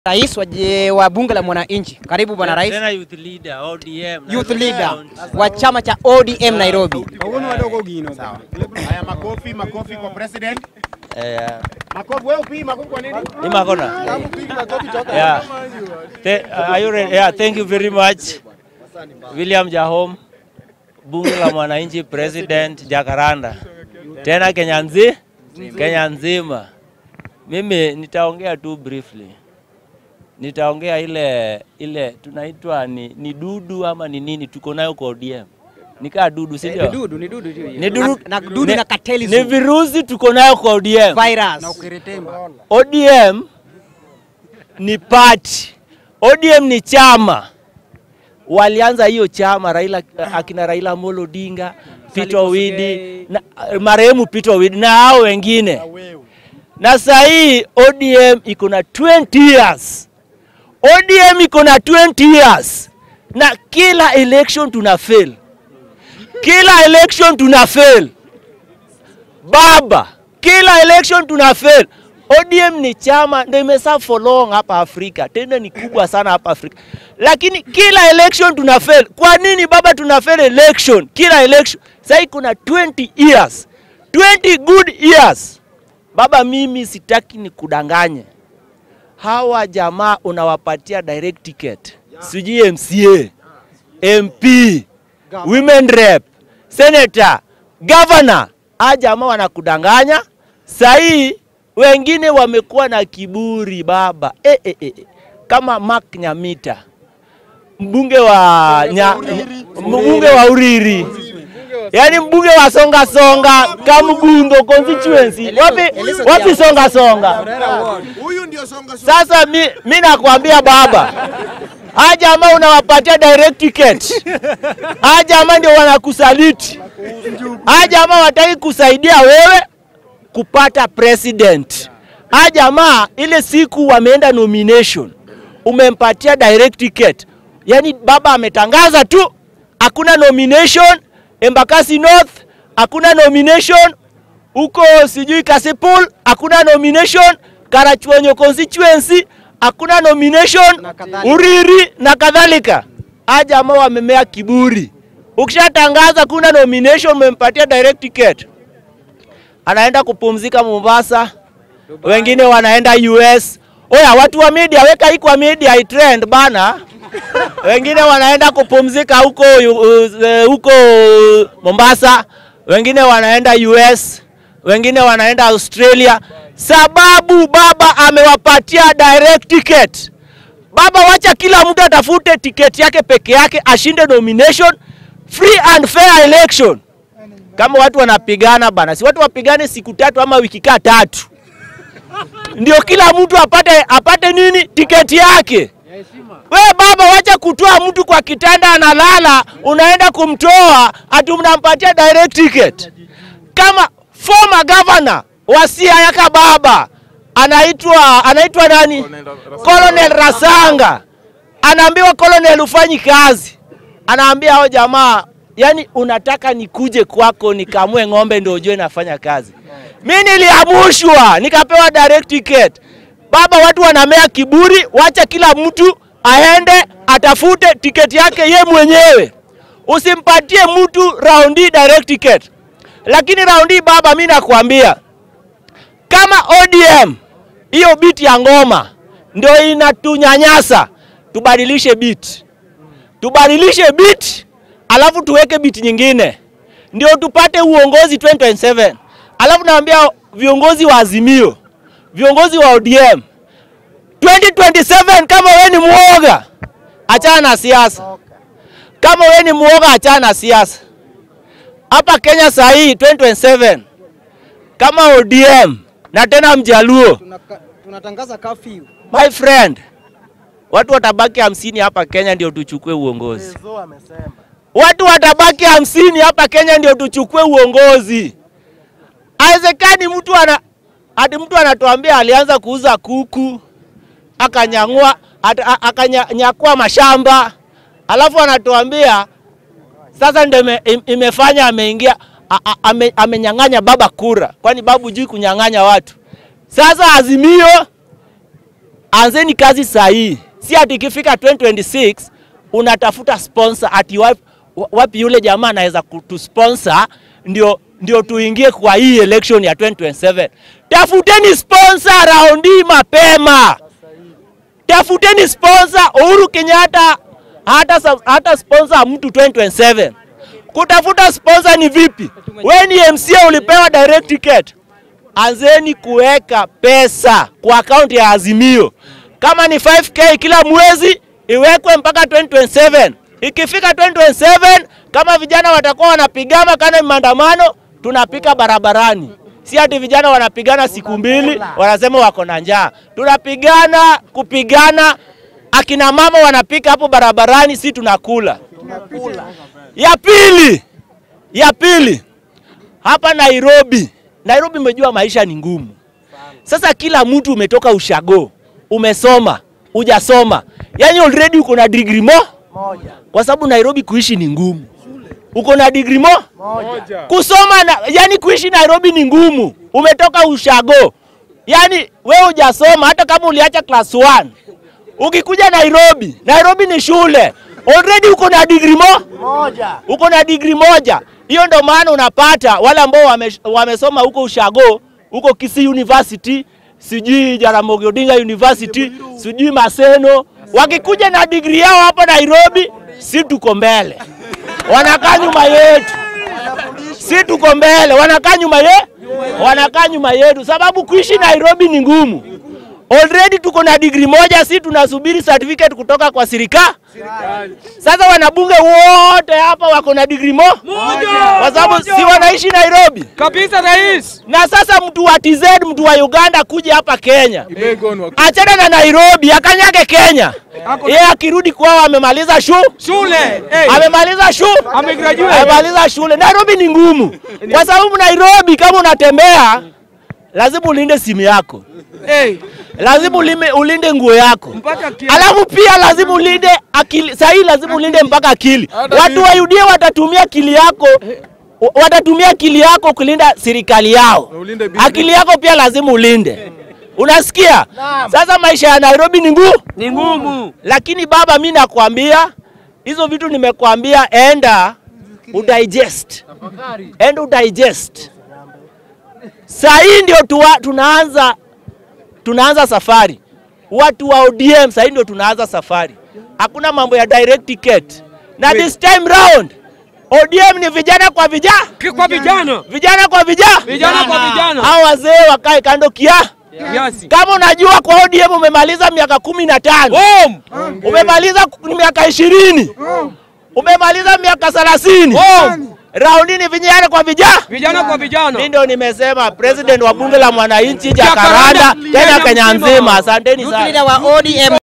Rais wa, je- wa bunge la mwananchi. Karibu bwana rais. Tena youth leader, ODM. Youth Nairobi leader County. wa chama cha ODM Nairobi. Haya, makofi makofi kwa president. Eh, Makofi wewe upii makofi kwa nini? ni makona. Yeah. Th are you ready? Yeah, thank you very much. William Jahom, bunge la mwananchi, president Jakaranda, tena Kenya nzi Kenya nzima. Mimi nitaongea tu briefly, nitaongea ile ile tunaitwa ni, ni dudu ama ni nini tuko nayo kwa ODM, nikaa dudu, si Ni ndio? dudu, ni dudu tu hiyo. Ni dudu, Na, na dudu ni- na kateli ni virusi tuko nayo kwa ODM. virus. ODM ni party. ODM ni chama. Walianza hiyo chama Raila, akina Raila Amolo Odinga, Peter Owidi, na marehemu Peter Owidi na hao wengine. Na saa hii ODM iko na 20 years. ODM iko na 20 years. Na kila election tuna fail. Kila election tuna fail. Baba, kila election tuna fail. ODM ni chama ndio imeserve for long hapa Afrika, tena ni kubwa sana hapa Afrika, lakini kila election tuna fail. Kwa nini baba tuna fail election? Kila election sasa kuna 20 years, 20 good years. Baba, mimi sitaki ni kudanganye hawa jamaa unawapatia direct ticket, sijui MCA, MP, women rep, senator, governor. Hawa jamaa wanakudanganya. Sahii wengine wamekuwa na kiburi baba, e, e, e. kama Mark Nyamita mbunge wa nya, mbunge wa Uriri, yaani mbunge wa songa songa Kamugundo constituency. Wapi, wapi songa songa? Huyu ndio songa songa. Sasa mi, mi nakwambia baba, hawa jamaa unawapatia direct ticket, hawa jamaa ndio wanakusaliti, hawa jamaa wataki kusaidia wewe kupata president. Hawa jamaa ile siku wameenda nomination, umempatia direct ticket, yaani baba ametangaza tu, hakuna nomination Embakasi North, hakuna nomination huko sijui Kasipul hakuna nomination, Karachuonyo constituency hakuna nomination, Na kadhalika. Uriri na kadhalika. Hawa jamaa wamemea kiburi. Ukishatangaza kuna nomination, umempatia direct ticket, anaenda kupumzika Mombasa, wengine wanaenda US. Oya, watu wa media, weka hii kwa media itrend bana. Wengine wanaenda kupumzika huko uh, huko Mombasa, wengine wanaenda US, wengine wanaenda Australia, sababu baba amewapatia direct ticket. Baba, wacha kila mtu atafute tiketi yake peke yake, ashinde nomination, free and fair election. Kama watu wanapigana bana, si watu wapigane siku tatu ama wiki kaa tatu, ndio kila mtu apate apate nini tiketi yake. We baba, wacha kutoa mtu kwa kitanda analala, unaenda kumtoa ati mnampatia direct ticket. Kama former governor wa Siaya baba anaitwa anaitwa nani? Colonel Rasanga anaambiwa Colonel, ufanyi kazi, anaambia hao jamaa, yani unataka nikuje kwako nikamue ng'ombe ndio ujue nafanya kazi. Mi niliamushwa nikapewa direct ticket. Baba, watu wanamea kiburi, wacha kila mtu aende atafute tiketi yake ye mwenyewe, usimpatie mtu raundi direct ticket. Lakini raundi baba, mi nakwambia kama ODM hiyo biti ya ngoma ndio inatunyanyasa, tubadilishe biti, tubadilishe biti, alafu tuweke biti nyingine, ndio tupate uongozi 2027. Alafu naambia viongozi wa Azimio, viongozi wa ODM 2027, kama we ni mwoga, achana na siasa. Kama we ni mwoga, achana na siasa. Hapa Kenya saa hii 2027 kama ODM na tena mjaluo, Tunatangaza curfew. my friend, watu watabaki hamsini hapa Kenya ndio tuchukue uongozi. Watu watabaki hamsini hapa Kenya ndio tuchukue uongozi. Haiwezekani mtu ana hadi mtu anatuambia alianza kuuza kuku akanyang'ua ata- a- akanyakua mashamba, alafu anatuambia sasa ndio ime, im- imefanya ameingia a- a- ame, amenyang'anya baba kura, kwani babu jui kunyang'anya watu. Sasa Azimio anzeni kazi saa hii, si ati ikifika 2026 unatafuta sponsor ati wapi, wapi yule jamaa anaweza kutusponsor ndio, ndio tuingie kwa hii election ya 2027. Tafuteni sponsor raundi hii mapema, tafuteni sponsor. Uhuru Kenyatta hata, hata sponsor mtu 2027. Kutafuta sponsor ni vipi? We ni MCA ulipewa direct ticket, anzeni kuweka pesa kwa akaunti ya Azimio. Kama ni 5k kila mwezi iwekwe mpaka 2027. Ikifika 2027, kama vijana watakuwa wanapigana kana maandamano, tunapika barabarani. Si ati vijana wanapigana siku mbili wanasema wako na njaa. Tunapigana kupigana, akina mama wanapika hapo barabarani, si tunakula. Ya pili, ya pili, hapa Nairobi, Nairobi umejua maisha ni ngumu. Sasa kila mtu umetoka ushago, umesoma, hujasoma, yaani already uko na degree mo moja, kwa sababu Nairobi kuishi ni ngumu. Uko na degree mo moja, kusoma na, yani kuishi Nairobi ni ngumu. Umetoka ushago, yani wewe hujasoma, hata kama uliacha class 1 ukikuja Nairobi, Nairobi ni shule already uko na degree mo moja, uko na degree moja. Hiyo ndo maana unapata wale ambao wame, wamesoma huko ushago huko Kisii University, sijui Jaramogi Odinga University, sijui Maseno, wakikuja na degree yao hapa Nairobi, si tuko mbele, wanakaa nyuma yetu, si tuko mbele, wanakaa nyuma ye, wanakaa nyuma yetu, sababu kuishi Nairobi ni ngumu. Already tuko na degree moja, si tunasubiri certificate kutoka kwa serikali. Sasa wanabunge wote hapa wako na degree mo kwa sababu si wanaishi Nairobi kabisa rais. na sasa mtu wa TZ, mtu wa Uganda kuja hapa Kenya, achana na Nairobi, akanyage Kenya. Yeye akirudi kwao amemaliza shu Shule hey. amemaliza shu Amegraduate. amemaliza shule. Nairobi ni ngumu, kwa sababu Nairobi kama unatembea lazima ulinde simu yako, Hey. lazima ulime, ulinde nguo yako Mpaka kia- alafu pia lazima ulinde akili. Sahii lazima ulinde mpaka akili. Watu wa UDA watatumia akili yako wa- watatumia akili yako kulinda serikali yao. Akili yako pia lazima ulinde. Unasikia? Sasa maisha ya Nairobi ni ngumu, Ni ngumu. lakini baba, mi nakwambia hizo vitu nimekwambia, enda udigest, enda udigest. Saa hii ndio tuwa, tunaanza tunaanza safari. Watu wa ODM sasa ndio tunaanza safari. Hakuna mambo ya direct ticket. Na this time round ODM ni vijana kwa vijana, Ki- Kwa vijana. vijana kwa vijana. Vijana kwa vijana. Hao wazee wakae kando kia. Yes. Kama unajua kwa ODM umemaliza miaka kumi na tano, Boom. umemaliza ku- miaka ishirini, umemaliza miaka thelathini, raundi ni vijana kwa vijana. Vijana kwa vijana. Mimi ndio nimesema president wa bunge la mwananchi Jacaranda, Jakaranda, tena Kenya Kenya mzima. nzima. Asanteni sana. Youth leader wa ODM